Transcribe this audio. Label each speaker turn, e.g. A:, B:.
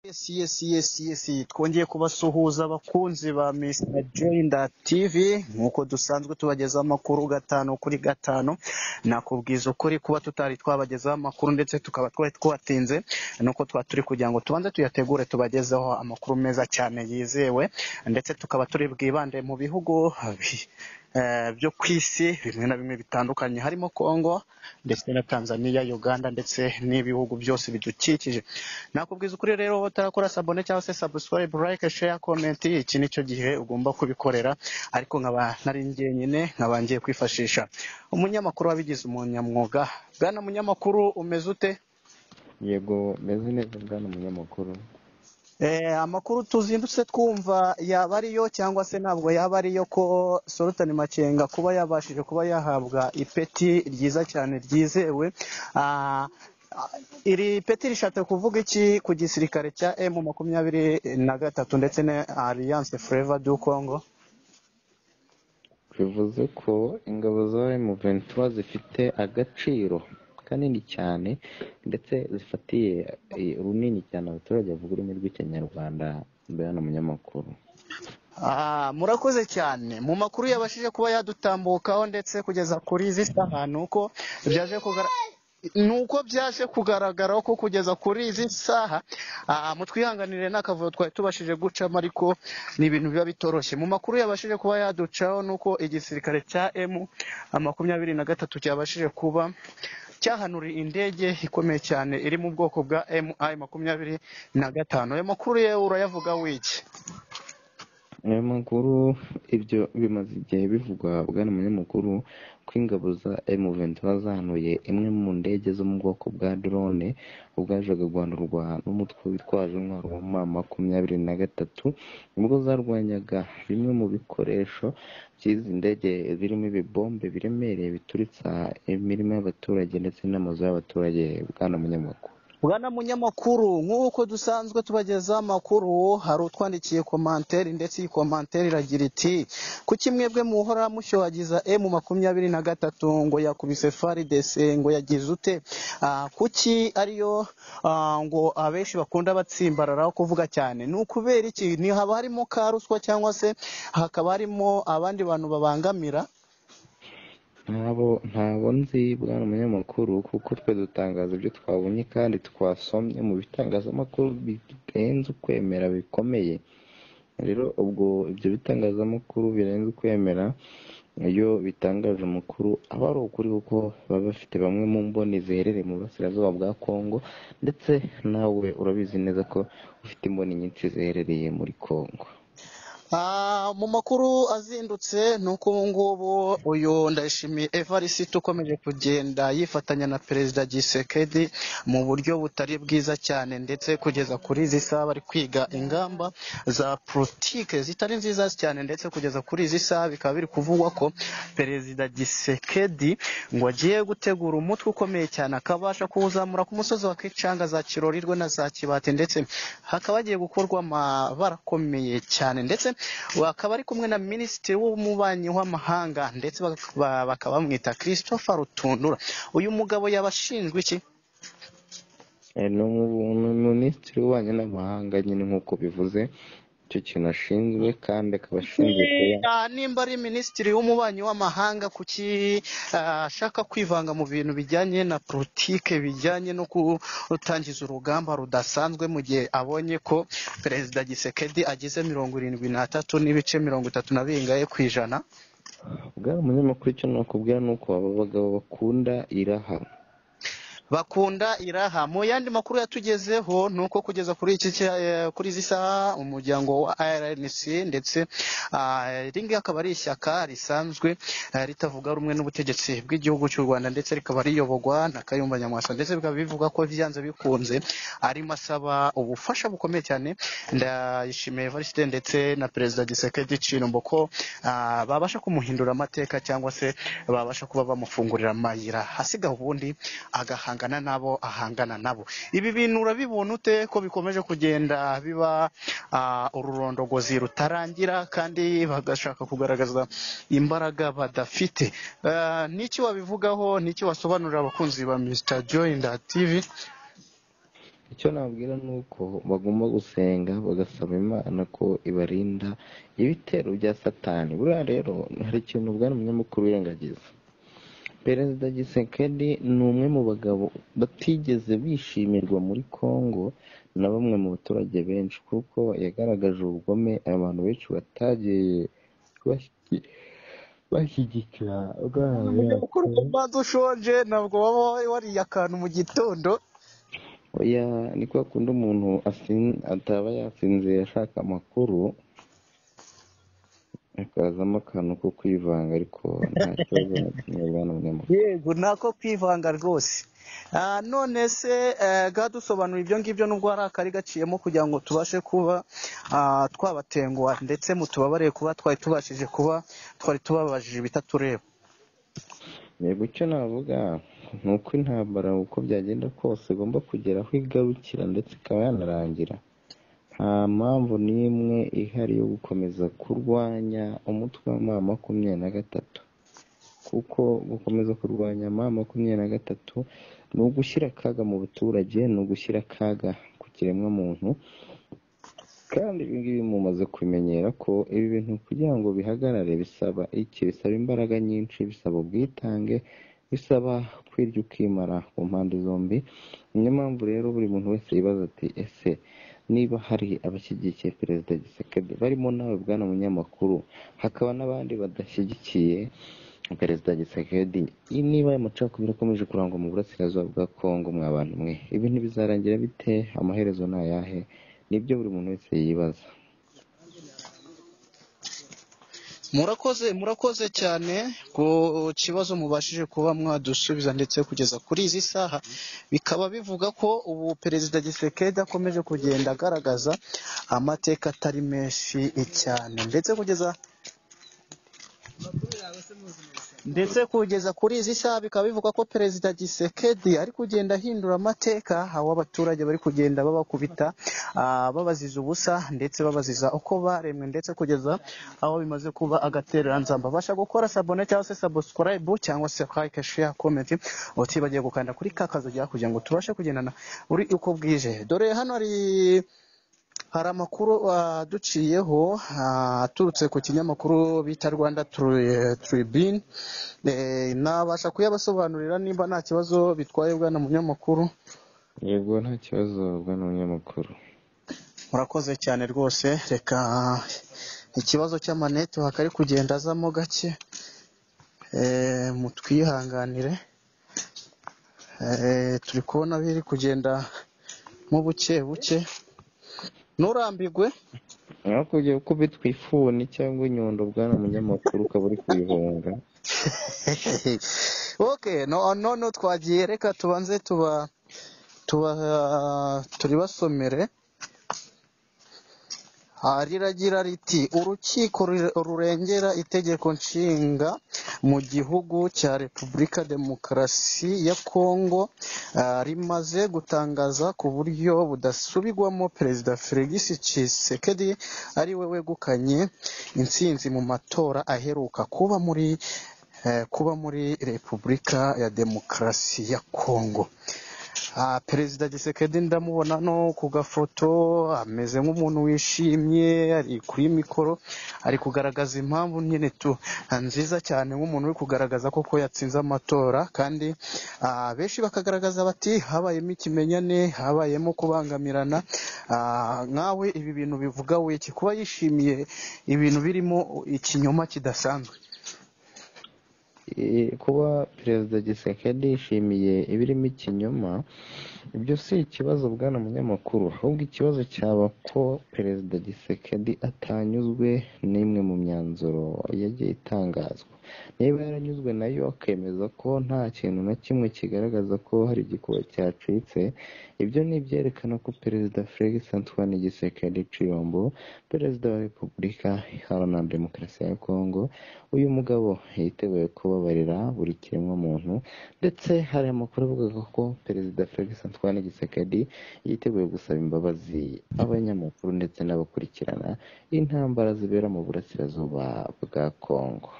A: yes yes yes yes twongeye kubasuhuza abakunzi ba Mr Joinda TV nk'uko dusanzwe tubageza amakuru gatanu kuri gatanu nakubwiza ukuri kuba tutari twabagezaho amakuru ndetse tukaba twari twatinze nuko twaba turi kugira ngo tubanze tuyategure tubagezeho amakuru meza cyane yizewe ndetse tukaba turi bwibande mu bihugu bi- eh, byo ku isi bimwe na bimwe bitandukanye harimo Congo ndetse na Tanzania Uganda ndetse n'ibihugu byose bidukikije nakubwiza ukuri rero wowe utarakora sabone cyangwa se subscribe like share comment iki nicyo gihe ugomba kubikorera ariko nkaba nari njyenyine nkaba ngiye kwifashisha umunyamakuru wabigize umunyamwuga bwana munyamakuru umeze ute
B: yego meze neza bwana umunyamakuru
A: Eh, amakuru tuzindutse twumva yaba ariyo cyangwa se ntabwo yaba ariyo ko Sultan Makenga kuba yabashije kuba yahabwa ipeti ryiza cyane ryizewe Ah, iri peti rishatse kuvuga iki ku gisirikare cya M makumyabiri na gatatu ndetse na Alliance Fleuve du Congo
B: bivuze ko ingabo za M23 zifite agaciro kanini cyane ndetse zifatiye eh, runini cyane abaturage bavuga ururimi rw'ikinyarwanda bwana umunyamakuru
A: Ah, murakoze cyane mu makuru yabashije kuba yadutambukaho ndetse kugeza kuri izi saha nuko byaje kugara nuko byaje kugaragaraho ko kugeza kuri izi saha ah, mutwihanganire n'akavuyo twari tubashije gucamo ariko ni ibintu biba bitoroshye mu makuru yabashije kuba yaducaho nuko igisirikare cya M makumyabiri na gatatu cyabashije kuba cyahanuriye indege ikomeye cyane iri mu bwoko bwa MI makumyabiri na gatanu ayo makuru yewe urayavuga wiki
B: ayo makuru ibyo bimaze igihe bivugwa bwana umunyamakuru ko ingabo za M23 zahanuye imwe mu ndege zo mu bwoko bwa drone ubwo yajaga guhanurwa n'umutwe witwaje intwaro wa ma makumyabiri na gatatu ubwo zarwanyaga bimwe mu bikoresho by'izi ndege birimo ibibombe biremereye bituritsa imirima y'abaturage ndetse n'amazu y'abaturage bwana umunyamakuru
A: Bwana munyamakuru nk'uko dusanzwe tubagezaho amakuru hari utwandikiye komanteri ndetse iyi komanteri iragira iti kuki mwebwe muhora mushyuhagiza emu makumyabiri na gatatu ngo yakubise faridese ngo yagize ute Ah, kuki ariyo ah, ngo abenshi bakunda batsimbararaho kuvuga cyane ni ukubera iki ni haba harimo ka ruswa cyangwa se hakaba harimo abandi bantu babangamira
B: ntabo ntabo nzi bwana umunyamakuru kuko twe dutangaza ibyo twabonye kandi twasomye mu bitangazamakuru birenze ukwemera bikomeye rero ubwo ibyo bitangazamakuru birenze ukwemera iyo bitangaje amakuru aba ari ukuri kuko baba bafite bamwe mu mboni ziherereye mu burasirazuba bwa kongo ndetse nawe urabizi neza ko ufite imboni nyinshi ziherereye muri kongo
A: Ah, mu makuru azindutse ni uko ubu ngubu uyu ndayishimiye evariste ukomeje kugenda yifatanya na perezida gisekedi mu buryo butari bwiza cyane ndetse kugeza kuri izi saha bari kwiga ingamba za politike zitari nziza cyane ndetse kugeza kuri izi saha bikaba biri kuvugwa ko perezida gisekedi ngo agiye gutegura umutwe ukomeye cyane akabasha kuwuzamura ku musozi wa kicanga za kirorirwe na za kibate ndetse hakaba hagiye gukorwa amabara akomeye cyane ndetse bakaba ari kumwe na minisitiri w'umubanyi w'amahanga ndetse baka- bakaba bamwita christopher rutundura uyu mugabo yabashinzwe iki
B: Eh, ni umu- ni minisitiri w'ububanyi n'amahanga nyine nk'uko bivuze icyo kintu ashinzwe kandi akaba ashinzwe kuba
A: Ah, nimba ari minisitiri w'umubanyi w'amahanga kuki ah, ashaka kwivanga mu bintu bijyanye na politike bijyanye no gutangiza urugamba rudasanzwe mu gihe abonye ko perezida gisekedi agize mirongo irindwi n'atatu n'ibice mirongo itatu na bingahe ku ijana
B: bwari umunyamakuru icyo nakubwira ni uko aba bagabo bakunda iraha
A: bakunda iraha mu yandi makuru yatugezeho ni uko kugeza kuri iki cya- eh, kuri izi saha umuryango wa RNC ndetse ah, iri ngiri akaba ari ishyaka risanzwe eh, ritavuga rumwe n'ubutegetsi bw'igihugu cy'u Rwanda ndetse rikaba riyoborwa na Kayumba Nyamwasa ndetse bikaba bivuga ko byanze bikunze arimo asaba ubufasha bukomeye cyane ndayishimiye Evariste ndetse na Perezida Gisekedi Chilombo ko ah, babasha kumuhindura amateka cyangwa se babasha kuba bamufungurira amayira hasiga ubundi agahangana nabo ahangana nabo ibi bintu urabibona ute ko bikomeje kugenda biba ah, ururondogozi rutarangira kandi bagashaka kugaragaza imbaraga badafite Ah, niki wabivugaho niki wasobanurira abakunzi ba Mr Joinda TV
B: icyo nabwira ni uko bagomba gusenga bagasaba imana ko ibarinda ibitero bya satani buriya rero hari ikintu ubwana umunyamakuru wirengagiza perezida gisekedi ni umwe mu bagabo batigeze bishimirwa muri congo na bamwe mu baturage benshi kuko yagaragaje ubugome abantu benshi batagiye bashyigikira
A: uko ubanza ushonje ntabwo waba wariye akantu mu gitondo
B: oya ni kwa kundi umuntu ataba yasinziye ashaka amakuru akazamo akantu ko kwivanga ariko nta kibazo na kimwe bwana munyamakuru
A: yego nako kwivanga rwose Ah, none se ga dusobanura ibyo ngibyo n'ubwo hari akari gaciyemo kugira ngo tubashe kuba ah, twabatenguha ndetse mutubabare kuba twari tubashije kuba twari tubabajije ibitatureba
B: yego icyo navuga ni uko intambara uko byagenda kose igomba kugera aho igarukira ndetse ikaba yanarangira nta mpamvu n'imwe ihari yo gukomeza kurwanya umutwe wa ma makumyabiri na gatatu kuko gukomeza kurwanya ma makumyabiri na gatatu ni ugushyira akaga mu baturage ni ugushyira akaga ku kiremwamuntu kandi ibi ngibi mumaze kumenyera ko ibi bintu kugira ngo bihagarare bisaba iki bisaba imbaraga nyinshi bisaba ubwitange bisaba kwirya ukimara ku mpande zombi niyo mpamvu rero buri muntu wese yibaza ati ese niba hari abashyigikiye perezida gisekedi barimo nawe bwana munyamakuru hakaba n'abandi badashyigikiye perezida gisekedi niba aya macakubiri akomeje kurangwa mu burasirazuba bwa kongo mwa bantu mwe ibi ntibizarangira bite amaherezo ni ayahe nibyo buri muntu wese yibaza
A: murakoze murakoze cyane ku kibazo mubashije kuba mwadusubiza ndetse kugeza kuri izi saha bikaba bivuga ko ubu perezida gisekedi akomeje kugenda agaragaza amateka atari menshi cyane ndetse kugeza ndetse kugeza kuri izi saha bikaba bivuga ko perezida gisekedi ari kugenda ahindura amateka aho abaturage bari kugenda babakubita ah, babaziza ubusa ndetse babaziza uko baremwe ndetse kugeza aho bimaze kuba agatereranzamba basha gukora sabone cyangwa se subscribe cyangwa se like share comment utibagiye gukanda kuri ka kazu rya kugira ngo tubashe kugendana uri uko bwije dore hano hari hari amakuru aduciyeho ah, aturutse ku kinyamakuru bita rwanda Tri- tribune Eh, nabasha kuyabasobanurira nimba nta kibazo bitwaye bwana munyamakuru
B: yego nta kibazo bwana munyamakuru
A: murakoze cyane rwose reka ikibazo cy'amanete hakari kugenda azamo gake Eh, mutwihanganire Eh, turi kubona biri kugenda mu buke buke nturambirwe
B: aho kujya ukubitwa ifuni cyangwa inyundo bwana munyamakuru ukaba uri kuyihunga
A: okay no no no twagiye reka tubanze tuba tuba turibasomere Ah, riragira riti urukiko rure- rurengera itegeko nshinga mu gihugu cya repubulika demokarasi ya kongo ah, rimaze gutangaza ku buryo budasubigwamo perezida felix tshisekedi ari we wegukanye intsinzi mu matora aheruka kuba muri eh, kuba muri repubulika ya demokarasi ya kongo Ah, perezida gisekedi ndamubona no ku gafoto ameze nk'umuntu wishimye ari kuri mikoro ari kugaragaza impamvu nyine tu nziza cyane nk'umuntu uri kugaragaza koko yatsinze amatora kandi ah, benshi bakagaragaza bati habayemo ikimenyane habayemo kubangamirana Ah, nkawe ibi bintu bivuga wiki kuba yishimiye ibintu birimo ikinyoma kidasanzwe
B: Eh, kuba perezida gisekedi yishimiye ibirimo ikinyoma ibyo si ikibazo bwana munyamakuru ahubwo ikibazo cyaba ko perezida gisekedi atanyuzwe n'imwe mu myanzuro yagiye itangazwa niba yaranyuzwe nayo akemeza ko nta kintu na kimwe kigaragaza ko hari igikuba cyacitse ibyo ni ibyerekana ko perezida felix antoine gisekedi ciyombo perezida wa repubulika iharanira demokarasi ya kongo uyu mugabo yiteguye kubabarira buri kiremwamuntu ndetse hari amakuru avuga ko perezida felix antoine gisekedi yiteguye gusaba imbabazi abanyamakuru ndetse n'abakurikirana intambara zibera mu burasirazuba bwa kongo